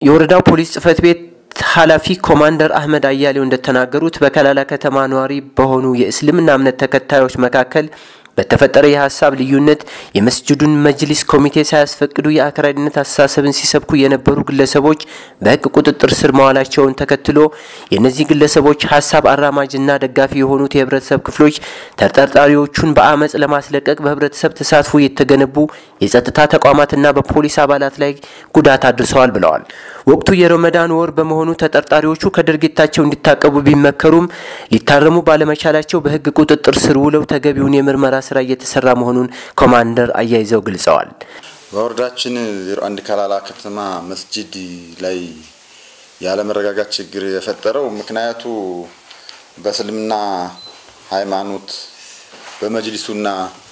የወረዳው ፖሊስ ጽሕፈት ቤት ኃላፊ ኮማንደር አህመድ አያሌው እንደተናገሩት በከላላ ከተማ ነዋሪ በሆኑ የእስልምና እምነት ተከታዮች መካከል በተፈጠረ የሀሳብ ልዩነት የመስጅዱን መጅሊስ ኮሚቴ ሳያስፈቅዱ የአክራሪነት አስተሳሰብን ሲሰብኩ የነበሩ ግለሰቦች በሕግ ቁጥጥር ስር መዋላቸውን ተከትሎ የእነዚህ ግለሰቦች ሀሳብ አራማጅና ደጋፊ የሆኑት የህብረተሰብ ክፍሎች ተጠርጣሪዎቹን በአመፅ ለማስለቀቅ በህብረተሰብ ተሳትፎ የተገነቡ የጸጥታ ተቋማትና በፖሊስ አባላት ላይ ጉዳት አድርሰዋል ብለዋል። ወቅቱ የረመዳን ወር በመሆኑ ተጠርጣሪዎቹ ከድርጊታቸው እንዲታቀቡ ቢመከሩም ሊታረሙ ባለመቻላቸው በህግ ቁጥጥር ስር ውለው ተገቢውን የምርመራ ስራ እየተሰራ መሆኑን ኮማንደር አያይዘው ገልጸዋል። በወረዳችን ዜሮ አንድ ከላላ ከተማ መስጂድ ላይ ያለመረጋጋት ችግር የፈጠረው ምክንያቱ በእስልምና ሃይማኖት በመጅሊሱና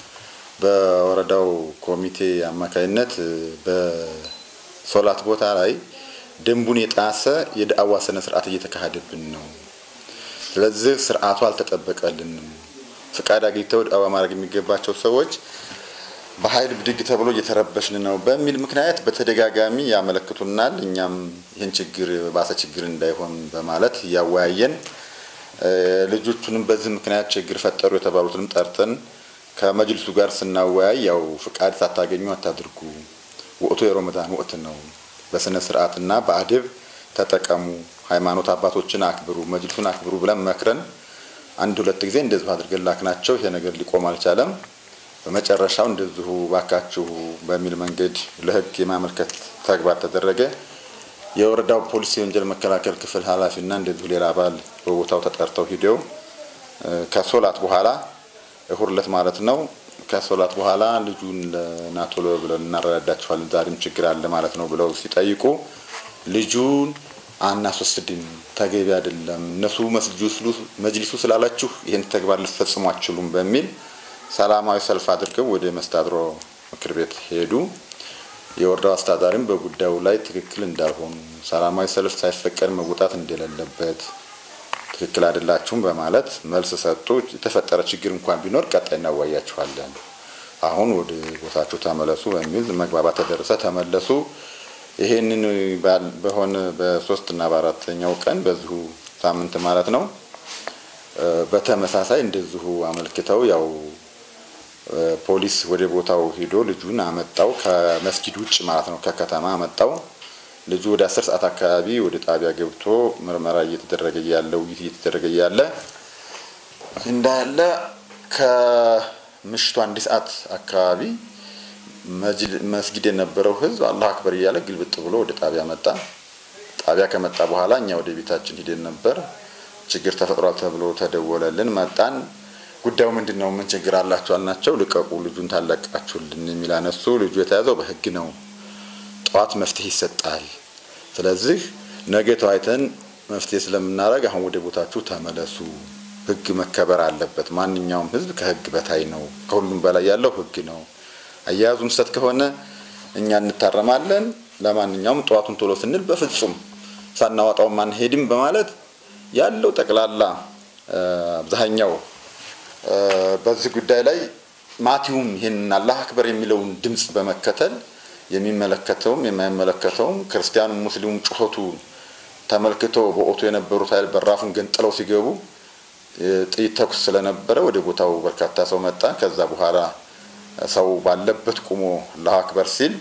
በወረዳው ኮሚቴ አማካይነት በሶላት ቦታ ላይ ደንቡን የጣሰ የዳዕዋ ስነ ስርዓት እየተካሄደብን ነው። ስለዚህ ስርዓቱ አልተጠበቀልንም። ፍቃድ አግኝተው ዳዕዋ ማድረግ የሚገባቸው ሰዎች በኃይል ብድግ ተብሎ እየተረበሽን ነው በሚል ምክንያት በተደጋጋሚ ያመለክቱናል። እኛም ይህን ችግር ባሰ ችግር እንዳይሆን በማለት እያወያየን ልጆቹንም በዚህ ምክንያት ችግር ፈጠሩ የተባሉትንም ጠርተን ከመጅልሱ ጋር ስናወያይ ያው ፍቃድ ሳታገኙ አታድርጉ፣ ወቅቱ የረመዳን ወቅት ነው፣ በስነ ስርዓትና በአደብ ተጠቀሙ፣ ሃይማኖት አባቶችን አክብሩ፣ መጅልሱን አክብሩ ብለን መክረን አንድ ሁለት ጊዜ እንደዚሁ አድርገን ላክናቸው። ይሄ ነገር ሊቆም አልቻለም። በመጨረሻው እንደዚሁ ባካችሁ በሚል መንገድ ለህግ የማመልከት ተግባር ተደረገ። የወረዳው ፖሊስ የወንጀል መከላከል ክፍል ኃላፊና እንደዚሁ ሌላ አባል በቦታው ተጠርተው ሂደው ከሶላት በኋላ እሁድ ዕለት ማለት ነው። ከሶላት በኋላ ልጁን ለናቶሎ ብለን እናረዳዳችኋለን ዛሬም ችግር አለ ማለት ነው ብለው ሲጠይቁ ልጁን አናስወስድም፣ ተገቢ አይደለም፣ እነሱ መጅሊሱ ስላላችሁ ይህን ተግባር ልትፈጽሙ አትችሉም በሚል ሰላማዊ ሰልፍ አድርገው ወደ መስተዳድሩ ምክር ቤት ሄዱ። የወረዳው አስተዳዳሪም በጉዳዩ ላይ ትክክል እንዳልሆኑ ሰላማዊ ሰልፍ ሳይፈቀድ መውጣት እንደሌለበት ትክክል አይደላችሁም በማለት መልስ ሰጡ። የተፈጠረ ችግር እንኳን ቢኖር ቀጣይ እናዋያችኋለን፣ አሁን ወደ ቦታችሁ ተመለሱ በሚል መግባባት ተደረሰ። ተመለሱ። ይሄንን በሆነ በሶስት እና በአራተኛው ቀን በዚሁ ሳምንት ማለት ነው በተመሳሳይ እንደዚሁ አመልክተው ያው ፖሊስ ወደ ቦታው ሂዶ ልጁን አመጣው። ከመስጊድ ውጭ ማለት ነው ከከተማ አመጣው። ልጁ ወደ አስር ሰዓት አካባቢ ወደ ጣቢያ ገብቶ ምርመራ እየተደረገ ያለ ውይይት እየተደረገ ያለ እንዳለ ከምሽቱ አንድ ሰዓት አካባቢ መስጊድ የነበረው ህዝብ አላህ አክበር እያለ ግልብጥ ብሎ ወደ ጣቢያ መጣ። ጣቢያ ከመጣ በኋላ እኛ ወደ ቤታችን ሂደን ነበር። ችግር ተፈጥሯል ተብሎ ተደወለልን። መጣን። ጉዳዩ ምንድን ነው? ምን ችግር አላችሁ አልናቸው። ልቀቁ፣ ልጁን ታለቃችሁልን የሚል አነሱ። ልጁ የተያዘው በህግ ነው። ጠዋት መፍትሄ ይሰጣል። ስለዚህ ነገ ተዋይተን መፍትሄ ስለምናደርግ አሁን ወደ ቦታችሁ ተመለሱ። ህግ መከበር አለበት። ማንኛውም ህዝብ ከህግ በታይ ነው። ከሁሉም በላይ ያለው ህግ ነው። አያያዙም ስህተት ከሆነ እኛ እንታረማለን። ለማንኛውም ጠዋቱን ቶሎ ስንል በፍጹም ሳናወጣውም አንሄድም በማለት ያለው ጠቅላላ አብዛኛው በዚህ ጉዳይ ላይ ማቲውም ይህን አላህ አክበር የሚለውን ድምፅ በመከተል የሚመለከተውም የማይመለከተውም ክርስቲያኑም ሙስሊሙም ጩኸቱ ተመልክቶ በኦቶ የነበሩት ኃይል በራፉን ገንጥለው ሲገቡ ጥይት ተኩስ ስለነበረ ወደ ቦታው በርካታ ሰው መጣ። ከዛ በኋላ ሰው ባለበት ቁሞ አላሁ አክበር ሲል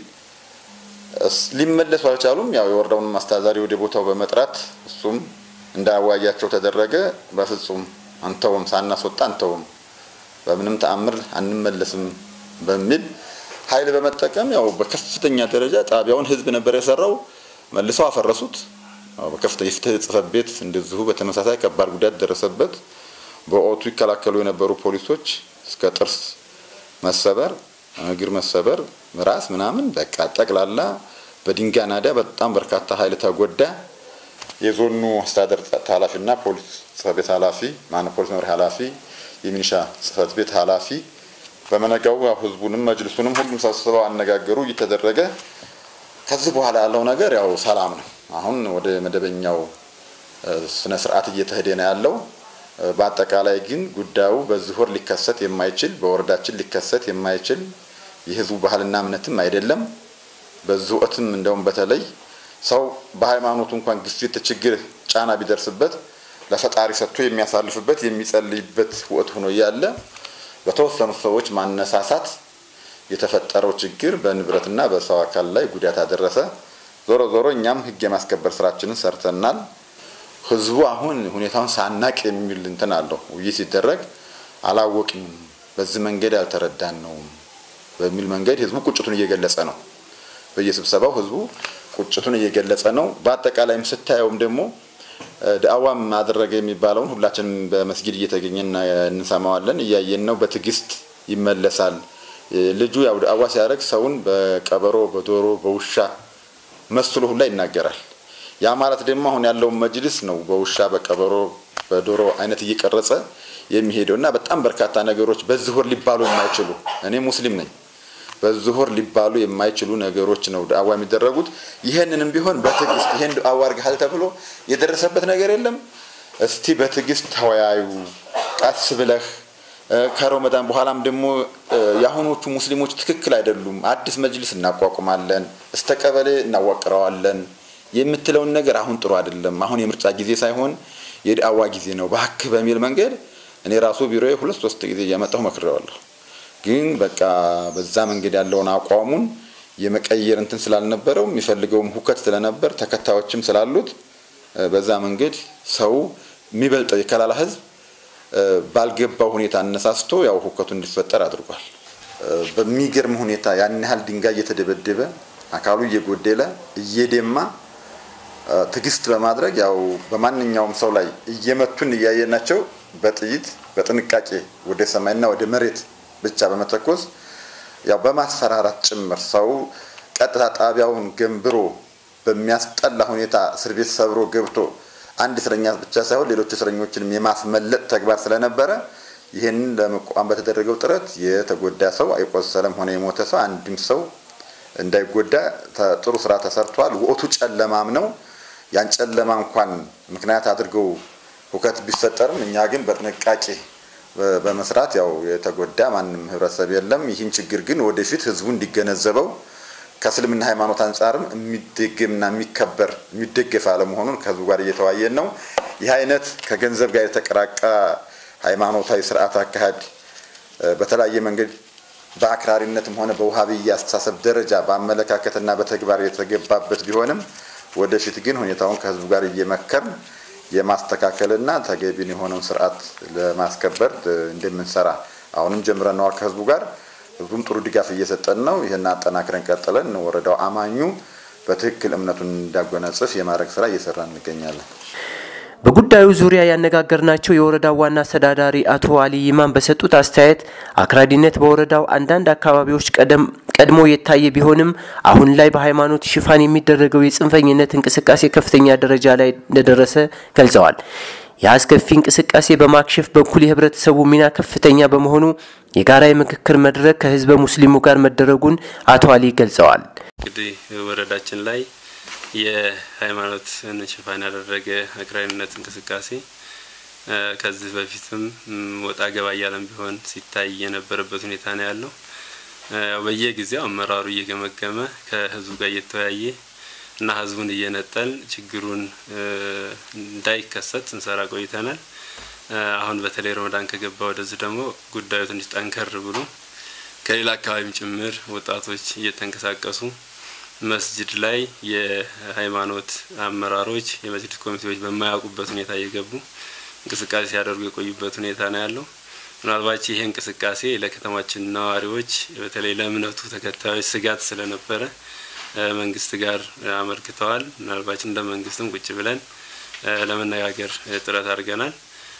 ሊመለሱ አልቻሉም። ያው የወረዳውን አስተዳዳሪ ወደ ቦታው በመጥራት እሱም እንዳያዋያቸው ተደረገ። በፍጹም አንተውም፣ ሳናስወጣ አንተውም፣ በምንም ተአምር አንመለስም በሚል ኃይል በመጠቀም ያው በከፍተኛ ደረጃ ጣቢያውን ህዝብ ነበር የሰራው። መልሰው አፈረሱት። በከፍተኛ የፍትህ ጽሕፈት ቤት እንደዚሁ በተመሳሳይ ከባድ ጉዳት ደረሰበት። በወቅቱ ይከላከሉ የነበሩ ፖሊሶች እስከ ጥርስ መሰበር፣ እግር መሰበር፣ ራስ ምናምን በቃ ጠቅላላ በድንጋይ ናዳ በጣም በርካታ ኃይል ተጎዳ። የዞኑ አስተዳደር ጸጥታ ኃላፊና ፖሊስ ጽሕፈት ቤት ኃላፊ ማነው ፖሊስ መምሪያ ኃላፊ የሚኒሻ ጽሕፈት ቤት ኃላፊ በመነጋው ያው ህዝቡንም መጅልሱንም ሁሉም ሰብስበው አነጋገሩ እየተደረገ ከዚህ በኋላ ያለው ነገር ያው ሰላም ነው። አሁን ወደ መደበኛው ስነ ስርዓት እየተሄደ ነው ያለው። በአጠቃላይ ግን ጉዳዩ በዚህ ወር ሊከሰት የማይችል በወረዳችን ሊከሰት የማይችል የህዝቡ ባህልና እምነትም አይደለም። በዚህ ወቅትም እንደውም በተለይ ሰው በሃይማኖቱ እንኳን ግፊት፣ ችግር፣ ጫና ቢደርስበት ለፈጣሪ ሰጥቶ የሚያሳልፍበት የሚጸልይበት ወቅት ሆኖ እያለ በተወሰኑ ሰዎች ማነሳሳት የተፈጠረው ችግር በንብረትና በሰው አካል ላይ ጉዳት አደረሰ። ዞሮ ዞሮ እኛም ህግ የማስከበር ስራችንን ሰርተናል። ህዝቡ አሁን ሁኔታውን ሳናቅ የሚል እንትን አለው። ውይይት ሲደረግ አላወቅንም፣ በዚህ መንገድ ያልተረዳን ነው በሚል መንገድ ህዝቡ ቁጭቱን እየገለጸ ነው። በየስብሰባው ህዝቡ ቁጭቱን እየገለጸ ነው። በአጠቃላይም ስታየውም ደግሞ ዳዕዋም አደረገ የሚባለውን ሁላችንም በመስጊድ እየተገኘን እንሰማዋለን፣ እያየን ነው። በትዕግስት ይመለሳል። ልጁ ያው ዳዕዋ ሲያደርግ ሰውን በቀበሮ፣ በዶሮ፣ በውሻ መስሎ ሁላ ይናገራል። ያ ማለት ደግሞ አሁን ያለውን መጅልስ ነው በውሻ በቀበሮ በዶሮ አይነት እየቀረጸ የሚሄደው እና በጣም በርካታ ነገሮች በዚህ ወር ሊባሉ የማይችሉ እኔ ሙስሊም ነኝ በዚህ ወር ሊባሉ የማይችሉ ነገሮች ነው ዳዕዋ የሚደረጉት። ይህንንም ቢሆን በትዕግስት ይሄን ዳዕዋ አድርገሃል ተብሎ የደረሰበት ነገር የለም። እስቲ በትዕግስት ተወያዩ ቀስ ብለህ ከረመዳን በኋላም ደግሞ የአሁኖቹ ሙስሊሞች ትክክል አይደሉም፣ አዲስ መጅልስ እናቋቁማለን፣ እስተ ቀበሌ እናዋቅረዋለን የምትለውን ነገር አሁን ጥሩ አይደለም። አሁን የምርጫ ጊዜ ሳይሆን የዳዕዋ ጊዜ ነው እባክህ በሚል መንገድ እኔ ራሱ ቢሮዬ ሁለት ሶስት ጊዜ እያመጣሁ መክሬዋለሁ። ግን በቃ በዛ መንገድ ያለውን አቋሙን የመቀየር እንትን ስላልነበረው የሚፈልገውም ሁከት ስለነበር ተከታዮችም ስላሉት በዛ መንገድ ሰው የሚበልጠው የከላላ ህዝብ ባልገባው ሁኔታ አነሳስቶ ያው ሁከቱ እንዲፈጠር አድርጓል። በሚገርም ሁኔታ ያን ያህል ድንጋይ እየተደበደበ አካሉ እየጎደለ እየደማ ትዕግስት በማድረግ ያው በማንኛውም ሰው ላይ እየመቱን እያየናቸው በጥይት በጥንቃቄ ወደ ሰማይና ወደ መሬት ብቻ በመተኮስ ያው በማስፈራራት ጭምር ሰው ቀጥታ ጣቢያውን ገንብሮ በሚያስጠላ ሁኔታ እስር ቤት ሰብሮ ገብቶ አንድ እስረኛ ብቻ ሳይሆን ሌሎች እስረኞችንም የማስመለጥ ተግባር ስለነበረ ይህንን ለመቋቋም በተደረገው ጥረት የተጎዳ ሰው አይቆሰለም ሆነ የሞተ ሰው አንድም ሰው እንዳይጎዳ ጥሩ ስራ ተሰርቷል። ወቅቱ ጨለማም ነው። ያን ጨለማ እንኳን ምክንያት አድርገው ሁከት ቢፈጠርም እኛ ግን በጥንቃቄ በመስራት ያው የተጎዳ ማንም ህብረተሰብ የለም። ይህን ችግር ግን ወደፊት ህዝቡ እንዲገነዘበው ከእስልምና ሃይማኖት አንጻርም የሚደገምና የሚከበር የሚደገፍ አለመሆኑን ከህዝቡ ጋር እየተወያየን ነው። ይህ አይነት ከገንዘብ ጋር የተቀራቀ ሃይማኖታዊ ስርዓት አካሄድ በተለያየ መንገድ በአክራሪነትም ሆነ በውሃብያ አስተሳሰብ ደረጃ በአመለካከትና በተግባር የተገባበት ቢሆንም ወደፊት ግን ሁኔታውን ከህዝቡ ጋር እየመከርን የማስተካከልና ተገቢን የሆነውን ስርዓት ለማስከበር እንደምንሰራ አሁንም ጀምረነዋል ከህዝቡ ጋር ህዝቡም ጥሩ ድጋፍ እየሰጠን ነው። ይህን አጠናክረን ቀጥለን ወረዳው አማኙ በትክክል እምነቱን እንዳጎናጽፍ የማድረግ ስራ እየሰራ እንገኛለን። በጉዳዩ ዙሪያ ያነጋገርናቸው የወረዳው ዋና አስተዳዳሪ አቶ አሊ ይማን በሰጡት አስተያየት አክራሪነት በወረዳው አንዳንድ አካባቢዎች ቀድሞ የታየ ቢሆንም አሁን ላይ በሃይማኖት ሽፋን የሚደረገው የጽንፈኝነት እንቅስቃሴ ከፍተኛ ደረጃ ላይ እንደደረሰ ገልጸዋል። የአስከፊ እንቅስቃሴ በማክሸፍ በኩል የህብረተሰቡ ሚና ከፍተኛ በመሆኑ የጋራ የምክክር መድረክ ከህዝበ ሙስሊሙ ጋር መደረጉን አቶ አሊ ገልጸዋል። እንግዲህ ወረዳችን ላይ የሃይማኖትን ሽፋን ያደረገ አክራሪነት እንቅስቃሴ ከዚህ በፊትም ወጣ ገባ እያለም ቢሆን ሲታይ የነበረበት ሁኔታ ነው ያለው። በየጊዜው አመራሩ እየገመገመ ከህዝቡ ጋር እየተወያየ እና ህዝቡን እየነጠል ችግሩን እንዳይከሰት እንሰራ ቆይተናል። አሁን በተለይ ረመዳን ከገባ ወደዚህ ደግሞ ጉዳዩ ትንሽ ጠንከር ብሎ ከሌላ አካባቢም ጭምር ወጣቶች እየተንቀሳቀሱ መስጅድ ላይ የሃይማኖት አመራሮች የመስጅድ ኮሚቴዎች በማያውቁበት ሁኔታ እየገቡ እንቅስቃሴ ሲያደርጉ የቆዩበት ሁኔታ ነው ያለው። ምናልባት ይሄ እንቅስቃሴ ለከተማችን ነዋሪዎች በተለይ ለእምነቱ ተከታዮች ስጋት ስለነበረ መንግስት ጋር አመልክተዋል። ምናልባት እንደ መንግስትም ቁጭ ብለን ለመነጋገር ጥረት አድርገናል።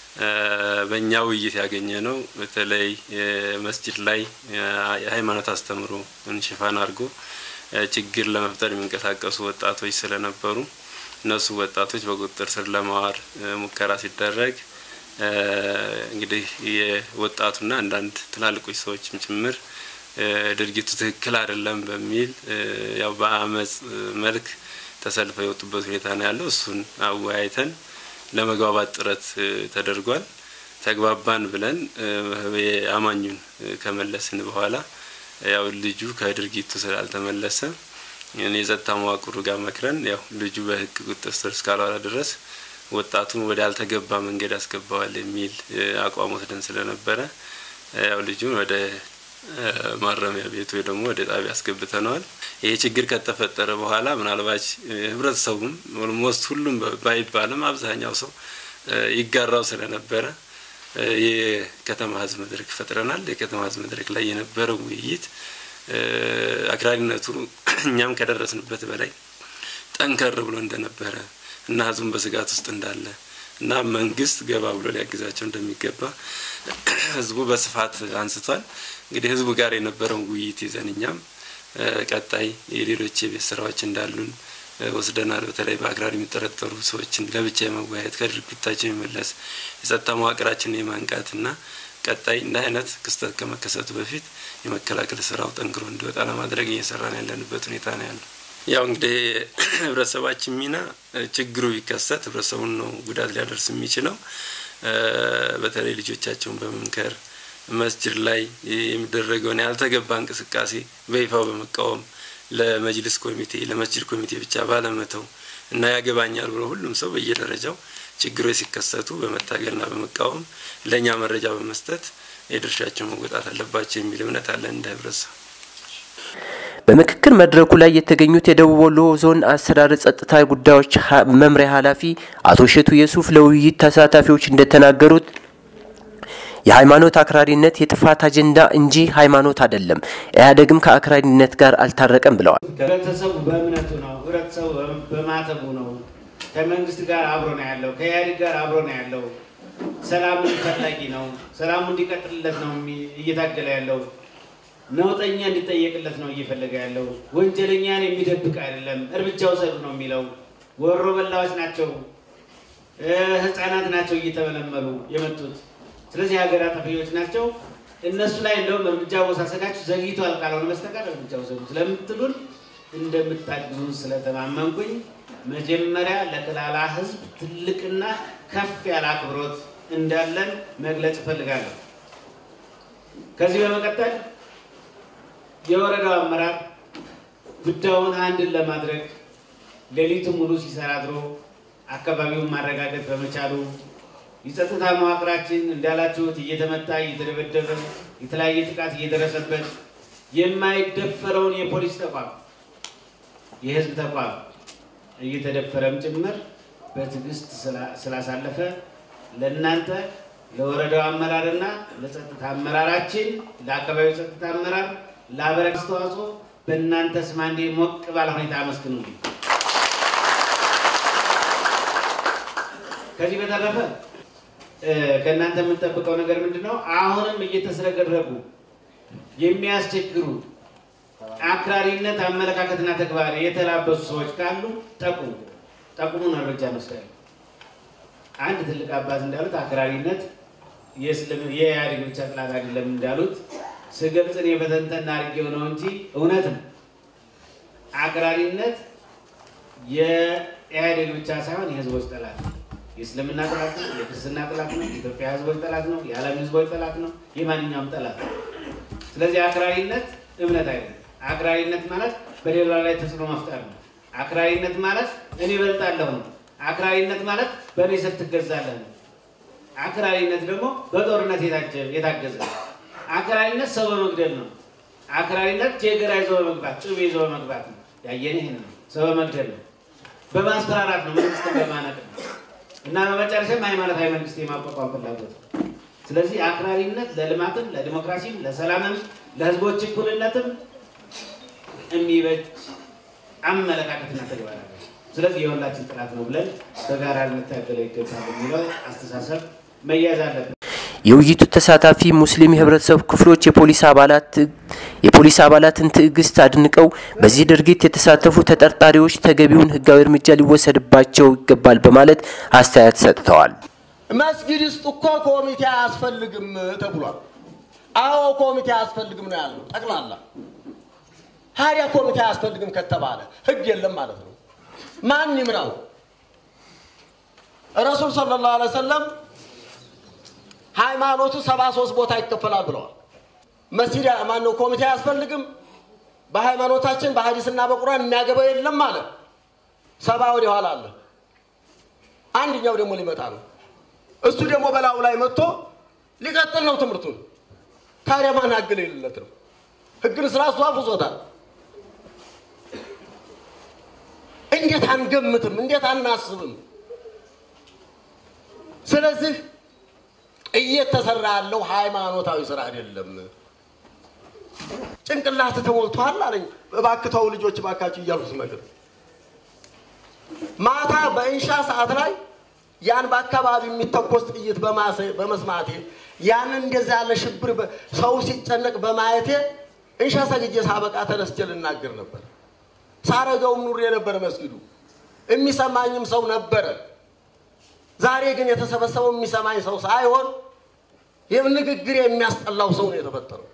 በእኛ ውይይት ያገኘ ነው በተለይ መስጅድ ላይ የሃይማኖት አስተምሮ ሽፋን አድርጎ ችግር ለመፍጠር የሚንቀሳቀሱ ወጣቶች ስለነበሩ እነሱ ወጣቶች በቁጥጥር ስር ለማዋል ሙከራ ሲደረግ እንግዲህ የወጣቱና አንዳንድ ትላልቆች ሰዎችም ጭምር ድርጊቱ ትክክል አይደለም በሚል ያው በአመፅ መልክ ተሰልፈው የወጡበት ሁኔታ ነው ያለው። እሱን አወያይተን ለመግባባት ጥረት ተደርጓል። ተግባባን ብለን አማኙን ከመለስን በኋላ ያው ልጁ ከድርጊቱ ስላልተመለሰ የጸጥታ መዋቅሩ ጋር መክረን ያው ልጁ በህግ ቁጥጥር ስር እስካልዋለ ድረስ ወጣቱን ወደ አልተገባ መንገድ ያስገባዋል የሚል አቋም ወስደን ስለነበረ ያው ልጁን ወደ ማረሚያ ቤት ወይ ደግሞ ወደ ጣቢያ አስገብተነዋል። ይሄ ችግር ከተፈጠረ በኋላ ምናልባች ህብረተሰቡም ኦልሞስት ሁሉም ባይባልም አብዛኛው ሰው ይጋራው ስለነበረ የከተማ ህዝብ መድረክ ፈጥረናል። የከተማ ህዝብ መድረክ ላይ የነበረው ውይይት አክራሪነቱ እኛም ከደረስንበት በላይ ጠንከር ብሎ እንደነበረ እና ህዝቡን በስጋት ውስጥ እንዳለ እና መንግስት ገባ ብሎ ሊያግዛቸው እንደሚገባ ህዝቡ በስፋት አንስቷል። እንግዲህ ህዝቡ ጋር የነበረውን ውይይት ይዘን እኛም ቀጣይ የሌሎች የቤት ስራዎች እንዳሉን ወስደናል። በተለይ በአክራሪ የሚጠረጠሩ ሰዎችን ለብቻ የመወያየት ከድርጊታቸው የመለስ የጸጥታ መዋቅራችንን የማንቃትና ቀጣይ እንደ አይነት ክስተት ከመከሰቱ በፊት የመከላከል ስራው ጠንክሮ እንዲወጣ ለማድረግ እየሰራን ያለንበት ሁኔታ ነው ያለው። ያው እንግዲህ ህብረተሰባችን ሚና ችግሩ ቢከሰት ህብረተሰቡን ነው ጉዳት ሊያደርስ የሚችለው። በተለይ ልጆቻቸውን በመምከር መስጅድ ላይ የሚደረገውን ያልተገባ እንቅስቃሴ በይፋው በመቃወም ለመጅልስ ኮሚቴ ለመስጅድ ኮሚቴ ብቻ ባለመተው እና ያገባኛል ብሎ ሁሉም ሰው በየደረጃው ችግሮች ሲከሰቱ በመታገልና በመቃወም ለእኛ መረጃ በመስጠት የድርሻቸው መወጣት አለባቸው የሚል እምነት አለን እንደ ህብረተሰብ። በምክክር መድረኩ ላይ የተገኙት የደቡብ ወሎ ዞን አስተዳደር ጸጥታ ጉዳዮች መምሪያ ኃላፊ አቶ እሸቱ የሱፍ ለውይይት ተሳታፊዎች እንደተናገሩት የሃይማኖት አክራሪነት የጥፋት አጀንዳ እንጂ ሃይማኖት አይደለም፣ ኢህአዴግም ከአክራሪነት ጋር አልታረቀም ብለዋል። ህብረተሰቡ በእምነቱ ነው፣ ህብረተሰቡ በማተቡ ነው፣ ከመንግስት ጋር አብሮ ነው ያለው፣ ከኢህአዴግ ጋር አብሮ ነው ያለው። ሰላምን ፈላጊ ነው፣ ሰላሙ እንዲቀጥልለት ነው እየታገለ ያለው። ነውጠኛ እንዲጠየቅለት ነው እየፈለገ ያለው። ወንጀለኛን የሚደብቅ አይደለም፣ እርምጃ ውሰዱ ነው የሚለው። ወሮ በላዎች ናቸው፣ ህፃናት ናቸው እየተመለመሉ የመጡት ስለዚህ ሀገር አጠፊዎች ናቸው። እነሱ ላይ እንደውም እርምጃ መውሰዳችሁ ዘግይቷል ካልሆነ በስተቀር እርምጃ ውሰዱ ስለምትሉን እንደምታግዙን ስለተማመንኩኝ መጀመሪያ ለክላላ ህዝብ ትልቅና ከፍ ያለ አክብሮት እንዳለን መግለጽ እፈልጋለሁ። ከዚህ በመቀጠል የወረዳው አመራር ጉዳዩን አንድን ለማድረግ ሌሊቱ ሙሉ ሲሰራ አድሮ አካባቢውን ማረጋገጥ በመቻሉ የጸጥታ መዋቅራችን እንዳላችሁት እየተመታ እየተደበደበ የተለያየ ጥቃት እየደረሰበት የማይደፈረውን የፖሊስ ተቋም የህዝብ ተቋም እየተደፈረም ጭምር በትዕግስት ስላሳለፈ ለእናንተ ለወረዳው አመራርና ለጸጥታ አመራራችን ለአካባቢው ጸጥታ አመራር ለአበረከት አስተዋጽኦ በእናንተ ስም አንዴ ሞቅ ባለ ሁኔታ አመስግኑልኝ። ከዚህ በተረፈ ከእናንተ የምንጠብቀው ነገር ምንድን ነው? አሁንም እየተስረገረጉ የሚያስቸግሩ አክራሪነት አመለካከትና ተግባር የተላበሱ ሰዎች ካሉ ጠቁሙ፣ ጠቁሙን፣ እርምጃ እንወስዳለን። አንድ ትልቅ አባት እንዳሉት አክራሪነት የኢህአዴግ ብቻ ጥላት አይደለም እንዳሉት ስገልጽን የበተንተና አድርጌው ነው እንጂ እውነት ነው። አክራሪነት የኢህአዴግ ብቻ ሳይሆን የህዝቦች ጠላት ነው። የእስልምና ጠላት ነው። የክርስትና ጠላት ነው። የኢትዮጵያ ህዝቦች ጠላት ነው። የዓለም ህዝቦች ጠላት ነው። የማንኛውም ጠላት ነው። ስለዚህ አክራሪነት እምነት አይደለም። አክራሪነት ማለት በሌላ ላይ ተጽዕኖ መፍጠር ነው። አክራሪነት ማለት እኔ እበልጣለሁ ነው። አክራሪነት ማለት በእኔ ስር ትገዛለህ ነው። አክራሪነት ደግሞ በጦርነት የታገዘ ነው። አክራሪነት ሰው በመግደል ነው። አክራሪነት ጀገራ ይዞ በመግባት ጩቤ ይዞ በመግባት ነው። ያየን ይህን ነው። ሰው በመግደል ነው። በማስፈራራት ነው። መንግስትን በማነቅ ነው። እና በመጨረሻም ሃይማኖታዊ መንግስት የማቋቋም ፍላጎት ነው። ስለዚህ አክራሪነት ለልማትም፣ ለዲሞክራሲም፣ ለሰላምም፣ ለህዝቦች እኩልነትም የሚበጅ አመለካከትና ተግባር አለ። ስለዚህ የሁላችን ጥላት ነው ብለን በጋራ ልንታገለው ይገባል የሚለው አስተሳሰብ መያዝ አለብን። የውይይቱ ተሳታፊ ሙስሊም የህብረተሰብ ክፍሎች የፖሊስ አባላት የፖሊስ አባላትን ትዕግስት አድንቀው በዚህ ድርጊት የተሳተፉ ተጠርጣሪዎች ተገቢውን ህጋዊ እርምጃ ሊወሰድባቸው ይገባል በማለት አስተያየት ሰጥተዋል። መስጊድ ውስጥ እኮ ኮሚቴ አያስፈልግም ተብሏል። አዎ ኮሚቴ አያስፈልግም ነው ያለው ጠቅላላ። ታዲያ ኮሚቴ አያስፈልግም ከተባለ ህግ የለም ማለት ነው። ማን ይምራው? ረሱል ሰለላሁ ዐለይሂ ወሰለም ሃይማኖቱ ሰባ ሶስት ቦታ ይከፈላል ብለዋል። መስጊድ ማነው ኮሚቴ አያስፈልግም? በሃይማኖታችን በሐዲስና በቁርአን የሚያገባው የለም አለ። ሰባ ወደ ኋላ አለ። አንድኛው ደግሞ ሊመጣ ነው። እሱ ደግሞ በላዩ ላይ መጥቶ ሊቀጥል ነው ትምህርቱን። ታዲያ ማን ህግ የሌለት ነው? ህግን ስራ እሱ አፍርሶታል። እንዴት አንገምትም? እንዴት አናስብም? ስለዚህ እየተሰራ ያለው ሃይማኖታዊ ስራ አይደለም። ጭንቅላት ተሞልቷል አለኝ። እባክተው ልጆች እባካችሁ እያልኩ ስመክር ማታ በእንሻ ሰዓት ላይ ያን በአካባቢ የሚተኮስ ጥይት በመስማቴ ያንን እንደዛ ያለ ሽብር ሰው ሲጨነቅ በማየቴ እንሻ ሰግጄ ሳበቃ ተነስቼ ልናገር ነበር። ሳረገውም ኑሬ ነበር መስጊዱ፣ የሚሰማኝም ሰው ነበረ። ዛሬ ግን የተሰበሰበው የሚሰማኝ ሰው ሳይሆን ይህ ንግግር የሚያስጠላው ሰው ነው የተፈጠረው።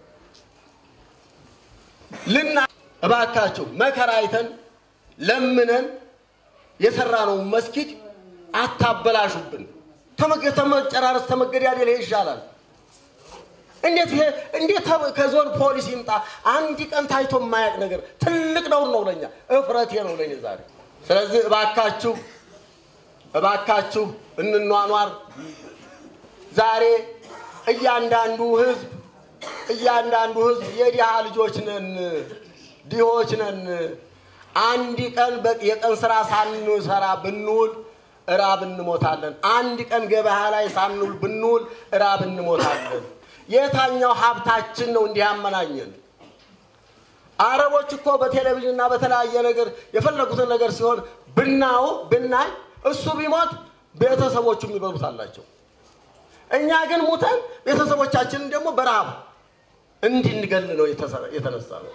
ልና እባካችሁ መከራ አይተን ለምነን የሰራነውን መስጊድ አታበላሹብን። ተመጨራረስ ተመገዳደል ይሻላል። እንዴት ይሄ እንዴት ከዞን ፖሊስ ይምጣ? አንድ ቀን ታይቶ የማያውቅ ነገር ትልቅ ነውር ነው ለኛ፣ እፍረቴ ነው ለኔ ዛሬ። ስለዚህ እባካችሁ እባካችሁ እንኗኗር። ዛሬ እያንዳንዱ ህዝብ እያንዳንዱ ህዝብ የድሃ ልጆች ነን፣ ድሆች ነን። አንድ ቀን የቀን ስራ ሳንሰራ ብንውል እራብ እንሞታለን። አንድ ቀን ገበያ ላይ ሳንውል ብንውል እራብ እንሞታለን። የታኛው ሀብታችን ነው እንዲህ ያመናኘን? አረቦች እኮ በቴሌቪዥን እና በተለያየ ነገር የፈለጉትን ነገር ሲሆን ብናው ብናይ እሱ ቢሞት ቤተሰቦቹ የሚበሉት አላቸው። እኛ ግን ሙተን ቤተሰቦቻችንን ደግሞ በረሃብ እንድንገል ነው የተነሳ ነው።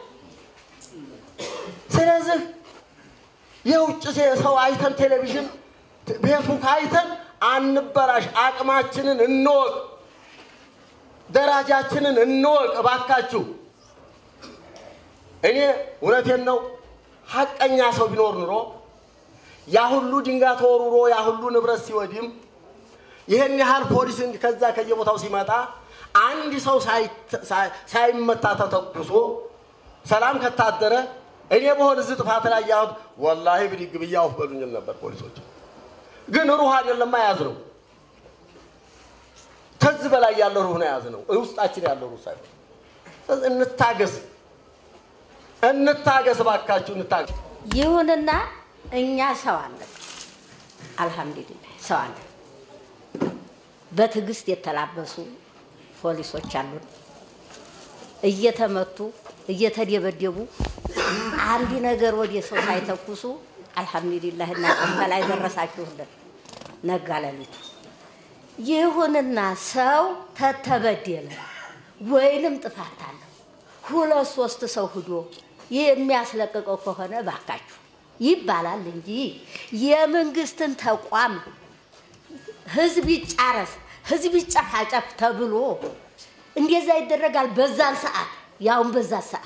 ስለዚህ የውጭ ሰው አይተን ቴሌቪዥን ፌስቡክ አይተን አንበላሽ። አቅማችንን እንወቅ፣ ደረጃችንን እንወቅ እባካችሁ። እኔ እውነቴን ነው። ሀቀኛ ሰው ቢኖር ኑሮ ያ ሁሉ ድንጋይ ተወርውሮ ያ ሁሉ ንብረት ሲወድም ይህን ያህል ፖሊስ ከዛ ከየቦታው ሲመጣ አንድ ሰው ሳይመታ ተተኩሶ ሰላም ከታደረ እኔ በሆን እዚህ ጥፋት ላይ ያሁት ወላሂ ብድግ ብዬ አውፍ በሉኝል ነበር ፖሊሶች። ግን ሩህ አይደለም ያዝ ነው። ከዚህ በላይ ያለው ሩህ ነው ያዝ ነው። ውስጣችን ያለው ሩህ ሳይሆን እንታገስ፣ እንታገስ፣ እባካችሁ እንታገስ። ይሁንና እኛ ሰው አለን፣ አልሐምዱሊላህ ሰው አለን። በትዕግስት የተላበሱ ፖሊሶች አሉን። እየተመቱ እየተደበደቡ አንድ ነገር ወደ ሰው ሳይተኩሱ አልሐምዱሊላህ እና ከላይ ደረሳችሁልን ነጋ ሌሊቱ። ይሁንና ሰው ተተበደለ ወይንም ጥፋት አለው ሁለት ሶስት ሰው ሂዶ የሚያስለቅቀው ከሆነ ባካችሁ ይባላል እንጂ የመንግስትን ተቋም ህዝብ ይጫረስ ህዝብ ይጨፋጨፍ ተብሎ እንደዛ ይደረጋል። በዛን ሰዓት ያውን በዛ ሰዓት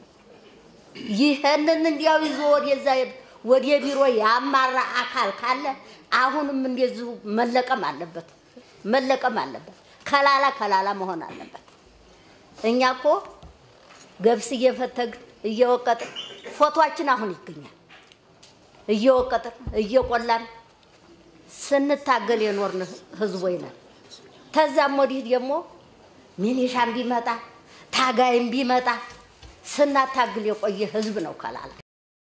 ይህንን እንዲያው ይዞ ወደዛ ወደ ቢሮ ያማራ አካል ካለ አሁንም እንደዚሁ መለቀም አለበት፣ መለቀም አለበት። ከላላ ከላላ መሆን አለበት። እኛ እኮ ገብስ እየፈተግን እየወቀጥን ፎቶአችን አሁን ይገኛል። እየወቀጥን እየቆላን ስንታገል የኖርን ህዝቦች ነን። ከዛም ወዲህ ደግሞ ሚኒሻም ቢመጣ ታጋይም ቢመጣ ስናታግል የቆየ ህዝብ ነው ከላላ